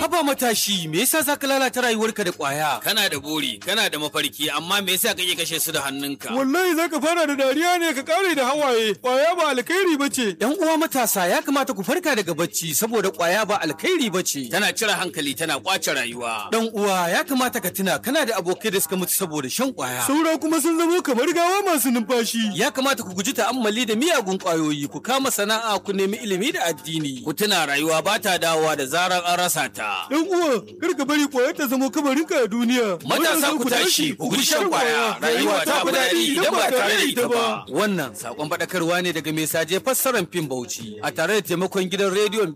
Haba matashi, me yasa za ka lalata rayuwarka da ƙwaya? Kana da buri, kana da mafarki, amma me yasa kake kashe su da hannunka? Wallahi za ka fara da dariya ne ka kare da hawaye, ƙwaya ba alkhairi ba ce. ‘Yan uwa matasa ya kamata ku farka daga bacci saboda ƙwaya ba alkhairi ba ce. Tana cire hankali, tana kwace rayuwa. Dan uwa ya kamata ka tuna kana da abokai da suka mutu saboda shan ƙwaya. Saura kuma sun zamo kamar gawa masu numfashi. Ya kamata ku guji ta'ammali da miyagun ƙwayoyi, ku kama sana'a, ku nemi ilimi da addini. Ku tuna rayuwa ba ta dawowa da zarar an rasa ta. Dan uwa, kar ka bari ƙwayar ta zamo kamarinka a duniya. Matasa ku tashi, ku guji shan ƙwaya. Rayuwa ta fi daɗi idan ba tare da ita ba. Wannan sakon faɗakarwa ne daga mai saje fassarar fim Bauchi a tare da taimakon gidan rediyon